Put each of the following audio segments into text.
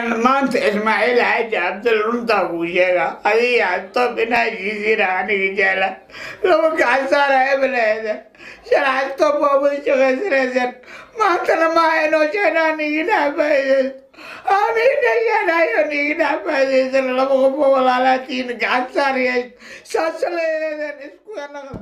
maanta ismaaciil xaaji cabdil runtaa kuu sheega adiga xatoob inaa heshiisiina aniga jecla laba gacan saara hebeleeda shala xatoob waa wada shaqaysanaysan maantana maaha inoo sheena aniginaha faa'iidaysto anigina sheenayo aniginaha faa'iidaysan laba qof oo walaalaatiin gacan saarayays saasa leedeedan isku naqda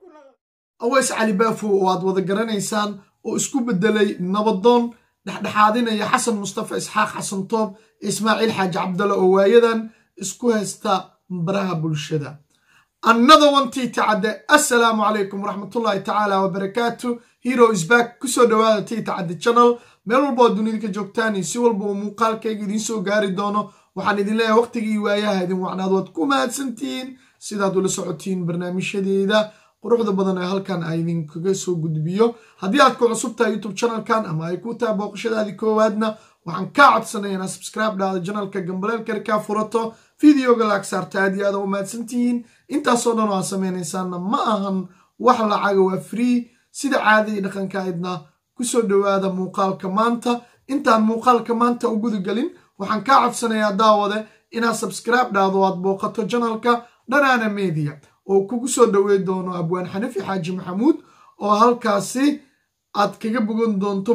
aweys cali baafo oo aad wada garanaysaan oo isku bedelay nabadoon dhexdhexaadinaya xasan mustafa isxaaq xasan toob ismaaciil xaaji cabdalla oo waayadan isku haysta baraha bulshada annada wantii tacadde assalaamu calaykum waraxmatullaahi tacaala wabarakaatu hero isback kusoo dhowaada tii tacadde channel meel walba oo dunida ka joogtaan iyo si walba uu muuqaalkayga idiin soo gaari doono waxaan idin leeyahay waqtigii waayaha idin wacnaad waad ku mahadsantihiin sidaad ula socotiin barnaamijyadeeda quruxda badan ee halkan a idinkaga soo gudbiyo haddii aad ku cusub tahay youtube channelkan ama ay ku tahay booqashadaadii koowaadna waxaan kaa codsanaya inaad subscribe dhahdo janalka gambaleelkar kaa furato videoga laag saarta aad iyo aada u mahadsantihiin intaasoo dhan oo aad sameynaysaanna ma ahan wax lacaga waa free sida caadadii dhaqanka aydna kusoo dhowaada muuqaalka maanta intaan muuqaalka maanta u gudagelin waxaan kaa codsanayaa daawade inaad subscribe dhahdo aad booqato janalka dhanaana media oo kugu soo dhowey doono abwaan xanafi xaaji maxamuud oo halkaasi aad kaga bogan doonto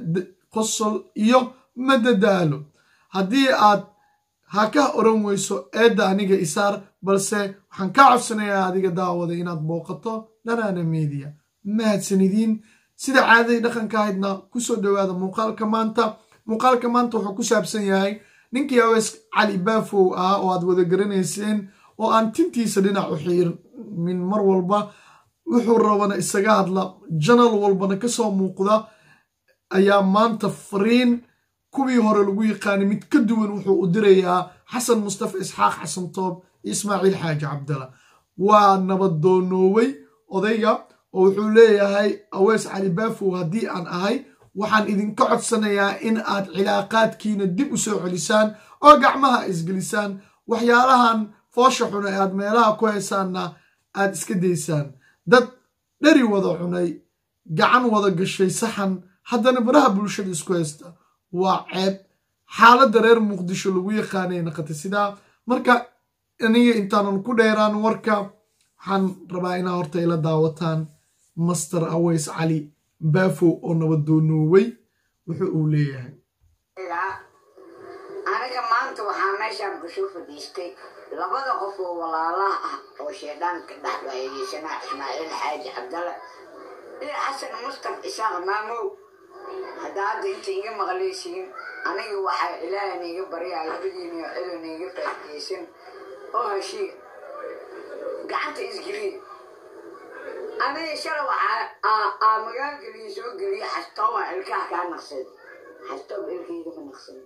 qosol iyo madadaalo haddii aad ha ka oran weyso eedda aniga isaar balse waxaan kaa codsanayaa adiga daawada inaad booqato dhanaana media mahadsanidiin sida caadadii dhaqanka ahaydna kusoo dhowaada muuqaalka maanta muuqaalka maanta wuxuu ku saabsan yahay ninkii aweys cali baafow ah oo aad wada garanayseen oo aan tintiisa dhinac u xiirmin mar walba wuxuu rabana isaga hadla janal walbana kasoo muuqda ayaa maanta fariin kuwii hore lagu yaqaanay mid ka duwan wuxuu u dirayaa xasan mustafa isxaaq xasan toob iyo ismaaciil xaaji cabdalla waa nabadoonoowey odayga oo wuxuu leeyahay aweys cali baafow haddii aan ahay waxaan idinka codsanayaa in aad cilaaqaadkiina dib u soo celisaan oo gacmaha isgelisaan waxyaalahan foosha xuna ee aad meelaha ku haysaanna aad iska daysaan dad dheri wada cunay gacan wada gashay saxan haddana baraha bulshada isku haysta waa ceeb xaaladda reer muqdisho lagu yaqaanay naqata sidaa marka aniga intaanan ku dheeraan warka waxaan rabaa inaa horta ila daawataan master aweys cali baafow oo nabadoonoowey wuxu uu leeyahay aniga maanta waxaa meeshaan kusoo fadhiistay labada qof oo walaalaha ah oo sheedhaanka dhex waayeysanaa ismaaciil xaaji cabdalla iyo xasan mustaf isaaq maamow haddaa hadda inta iga maqlaysiin aniga waxaa ilaaha niiga baryaa labadiina cido niiga faaidaysan oo heshiiya gacanta isgeliya aniga shala waxaa magaalgeliya soo geliya xastooba ilkaha kaa naqsada xastoob ilkayga ma naqsada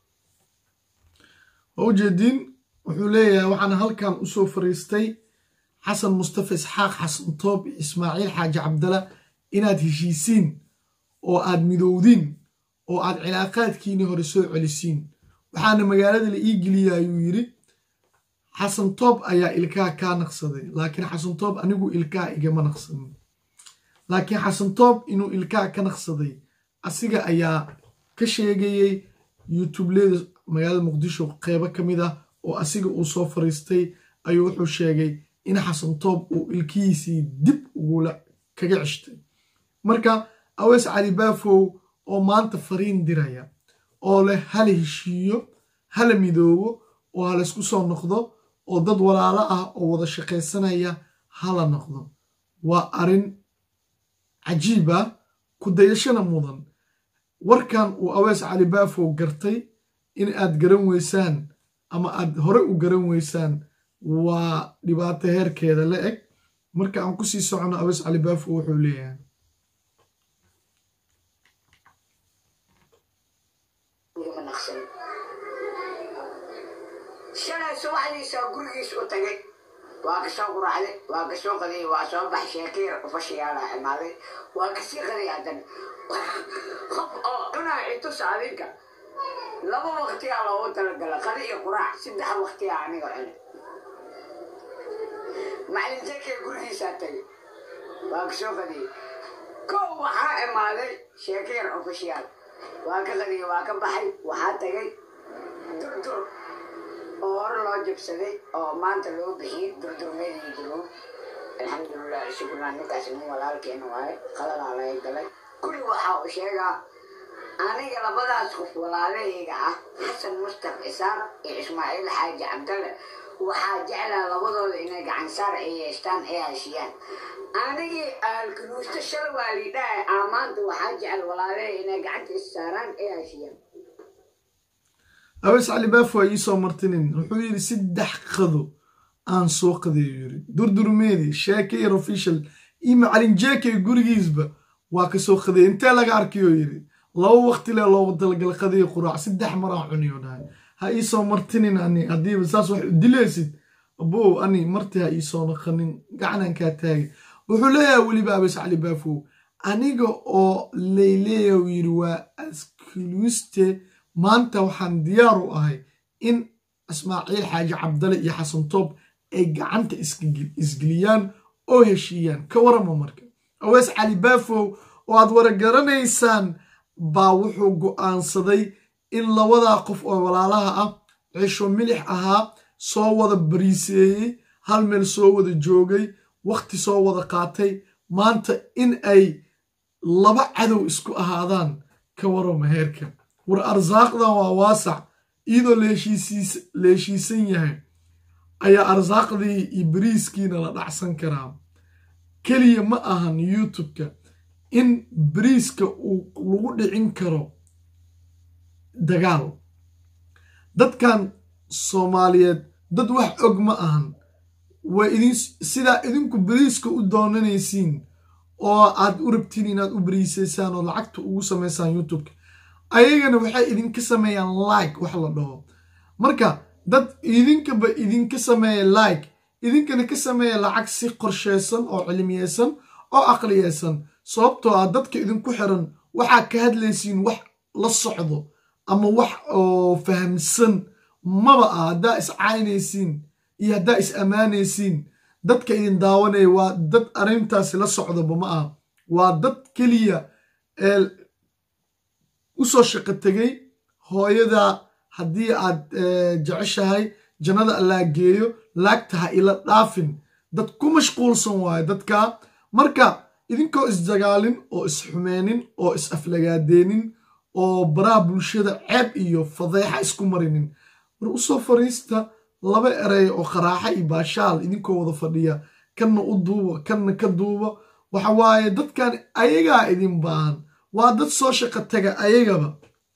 waa ujeediin wuxuu leeyahay waxaan halkan usoo fariistay xasan mustafa isxaaq xasan toob iyo ismaaciil xaaji cabdalla inaad heshiisiin oo aad midowdiin oo aad cilaaqaadkiinii hore soo celisiin waxaana magaalada la ii geliya ayuu yidhi xasan toob ayaa ilkaha kaa naqsaday laakiin xasan toob anigu ilkaha igama naqsanin laakiin xasan toob inuu ilkaha ka naqsaday asiga ayaa ka sheegayey youtubeleda magaalada muqdisho qeybo ka mid ah oo asiga uu soo fariistay ayuu wuxuu sheegay in xasan toob uu ilkihiisii dib ugula kaga ceshtay marka aweys cali baafow oo maanta fariin diraya oo leh hala heshiiyo hala midoobo oo halaysku soo noqdo oo dad walaalo ah oo wada shaqaysanaya hala noqdo waa arrin cajiib ah ku dayashana mudan warkan uu aweys cali baafow gartay in aad garan weysaan ama aad hore u garan weysaan waa dhibaato heerkeeda la eg marka aan kusii socono aweys cali baafo wuxuu leeyahay shalay subaxdiisaa gurigiis u tagay waa kasoo quraacday waa kasoo qaday waa soo bax sheekayar ufashiyaala imaaday waa kasii qaday haddana qof oo cunaa itusa adinka laba waktiyaa loogu talagala qadi iyo quraac saddex waktiyaa aniga cunay macalin jeekee gurigiisaa tagay waa kasoo qadiyey kow waxaa imaaday sheekayar ofishiyaal waa ka qadiyey waa ka baxay waxaa tagay durdur oo hore loo jabsaday oo maanta loo bixiyey durdurmeedii jiruun alxamdulilah shukrna ninkaas nin walaalkeena waaye qaladaa laga galay kulli waxa uu sheegaa aniga labadaas qof walaalahayga ah xasan mustaf cisaar iyo ismaaciil xaaji cabdalle waxaa jeclaa labadooda inay gacansaar ay yeeshtaan ay heshiyaan anigii aalkanuusta shala waa liidhaha aa maanta waxaa jecel walaalahay inay gacanta is saaraan ay heshiyaan aweys cali baaf waa iisoo martinin wuxuu yidhi saddex qado aan soo qadeeyo yiri durdurmeedi sheekay official iyo macalin jeekay gurigiisba waa ka soo qadeey intee laga arkayo yidhi laba waqti le loogu talagala qadiya quraac saddex maraan cuniyo dhahay ha iisoo martinin ani haddiiba saas wax u dilaysid abow ani marti ha iisoo naqanin gacanaan kaa taagay wuxuu leeyahay weliba abeys cali baafow aniga oo layleeya uu yidhi waa askuluuste maanta waxaan diyaar u ahay in ismaaciil xaaji cabdale iyo xasan toob ay gacanta isgeliyaan oo heshiiyaan ka warama marka aweys cali baafow oo aad waragaranaysaan baa wuxuu go'aansaday in labadaa qof oo walaalaha ah cisho milix ahaa soo wada bariiseeyey hal meel soo wada joogay wakhti soo wada qaatay maanta in ay laba cadow isku ahaadaan ka warama heerka war arsaaqdan waa waasac iyadoo la heshiisan yahay ayaa arsaaqdii iyo bariiskiina la dhacsan karaa keliya ma ahan youtube-ka in bariiska uu lagu dhicin karo dagaal dadkan soomaaliyeed dad wax og ma ahan waa idin sidaa idinku bariiska u doonanaysiin oo aad u rabtiin inaad u bariisaysaan oo lacagta ugu samaysaan youtube-ka ayagana waxay idinka sameeyaan like wax la dhaho marka dad idinkaba idinka sameeya like idinkana ka sameeya lacag si qorsheysan oo cilmiyeysan oo aqliyeysan sababtoo ah dadka idinku xiran waxaa ka hadlaysiin wax la socdo ama wax oo fahamsan maba ah haddaa is caynaysiin iyo haddaa is ammaanaysiin dadka idin daawanaya waa dad arrintaasi la socdaba ma ah waa dad keliya ee usoo shaqo tegay hooyada haddii aad jeceshahay jannada allaa geeyo laagta ha ila dhaafin dad ku mashquulsan waayo dadka marka idinkoo isdagaalin oo isxumeynin oo is aflagaadeenin oo baraha bulshada ceeb iyo fadeexa isku marinin war usoo fariista laba erey oo qaraaxa iyo baashaal idinkoo wada fadhiya kanna u duuba kanna ka duuba waxa waaye dadkan ayagaa idin baahan waa dad soo shaqo taga ayagaba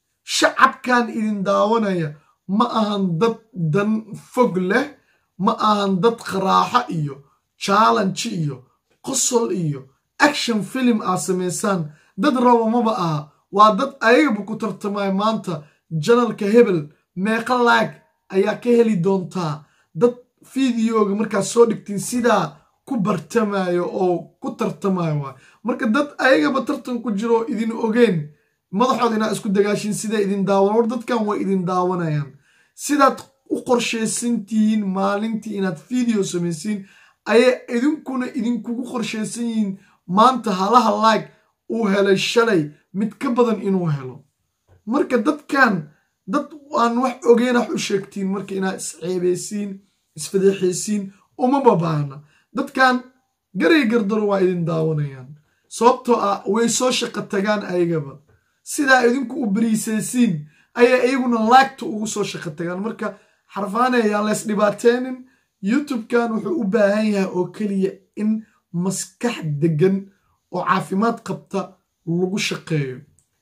shacabkan idin daawanaya ma ahan dad dan fog leh ma ahan dad qaraaxo iyo challenge iyo qosol iyo action film aad samaysaan dad raba maba aha waa dad ayagaba ku tartamaya maanta janalka hebel meeqa laag ayaa ka heli doontaa dad fideoga markaad soo dhigtiin sidaa ku bartamayo oo ku tartamayo waay marka dad ayagaba tartan ku jiro idin ogeen madaxood inaad isku dagaashin siday idin daawan war dadkan way idin daawanayaan sidaad u qorshaysantihiin maalintii inaad video samaysiin ayay idinkuna idinkugu qorshaysan yihiin maanta halaha laag uu helay shalay mid ka badan inuu helo marka dadkan dad aan wax ogeen wax u sheegtiin marka inaad isceebaysiin isfadeexaysiin uma babaana dadkan garay gardaro waa idin daawanayaan sababtoo ah way soo shaqo tagaan ayagaba sidaa idinku u bariisaysiin ayay iyaguna laagta ugu soo shaqo tagaan marka xarfaane ayaan leys dhibaateynin youtube-kan wuxuu u baahan yahay oo keliya in maskax degan oo caafimaad qabta lagu shaqeeyo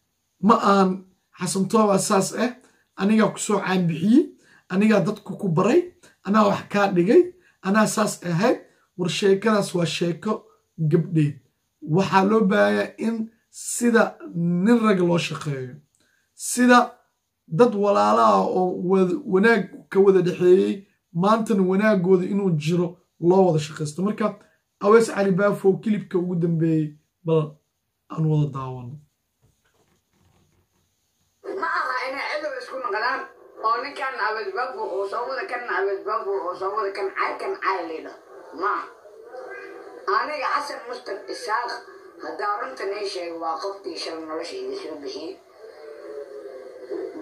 ma ahan xasantooba saas ah anigaa kusoo caanbixiyey anigaa dadku ku baray anaa wax kaa dhigay anaa saas ahayd war sheekadaas waa sheeko gabdheed waxaa loo baahanyaa in sida nin rag loo shaqeeyo sida dad walaalaha oo wanaag ka wada dhexeeyey maantana wanaagooda inuu jiro loo wada shaqaysto marka awees cali baafo kilibka ugu dambeeyey bal aan wada daawano ma aha inay cidow isku noqdaan oo ninkan abadbabu oo soo wada kan abadbabu oo soo wada kan cay kan cay lidha ma aniga xasan mustaq isaaq haddaa runtan ii sheega waa qofkii shal nolosha iga soo bixiyey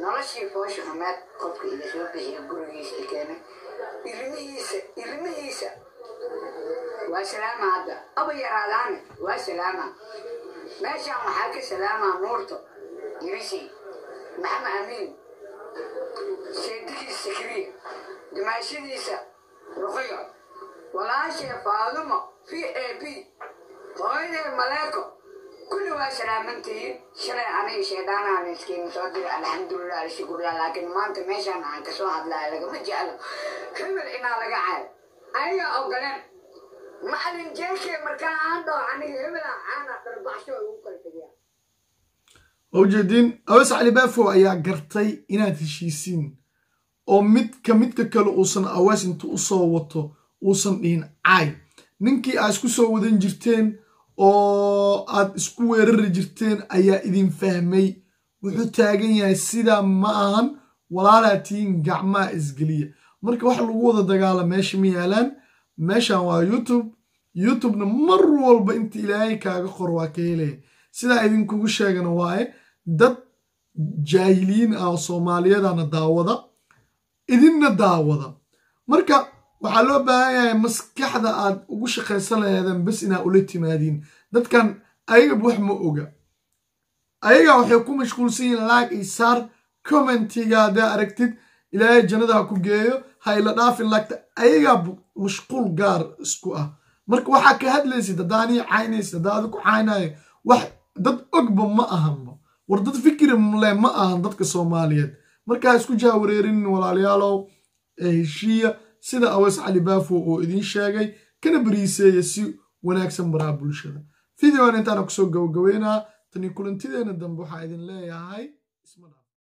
noloshii foosha xumeed qofka iga soo bixiya gurigiisa i keenay ilmihiisa ilmihiisa waa salaama hadda aba yaraadaane waa salaama meeshaan waxaa ka salaamaa nuurto irisi maxamed amiin seedigiisa sakriya dimaashadiisa ruqiyo walaashee faadumo v a b hooyadee maleeko kulli waa salaamantihiin shalay aniga sheedaanahan iskiima soo dira alxamdulilah alshukurlah laakiin maanta meeshaan aan kasoo hadlaya lagama jeclo hebel inaa laga caayo aniga ogoleen macalin jeeshee markaa aan dhaho aniga hebela caana dharbaxsho ugu kala tegiya ujeediin awees cali baafo ayaa gartay inaad heshiisiin oo midka midka kale uusan awees intu u soo wato uusan dhihin caay ninkii aad isku soo wadan jirteen oo aad isku weerari jirteen ayaa idin fahmay wuxuu taagan yahay sidaa ma ahan walaalaa tihiin gacmaha isgeliya marka wax lagu wada dagaala meesha ma yaalaan meeshan waa youtube youtubena mar walba inta ilaahay kaaga qor waa ka helaya sidaa idinkugu sheegana waaye dad jaahiliyiin ah oo soomaaliyadana daawada idinna daawada marka waxaa loo baahan yahay maskaxda aad ugu shaqaysan laheedeen bes inaa ula timaadiin dadkan ayagaba wax ma oga ayagaa waxay ku mashquulsan yihiin laag iyo saar commentiga haddaa aragtid ilaahay jannada ha ku geeyo ha ila dhaafin laagta ayagaa mashquul gaar isku ah marka waxaa ka hadlaysid haddaanii caynaysid haddaa adiku caynayo wax dad ogba ma ahanba war dad fikri le ma ahan dadka soomaaliyeed markaa isku jaawareerinin walaalayaalow heshiiya sida awees cali baafo oo idiin sheegay kana bariiseeya si wanaagsan baraha bulshada videoan intaana kusoo gabagabeynaa tani kulantideena dambe waxaa idin leeyahay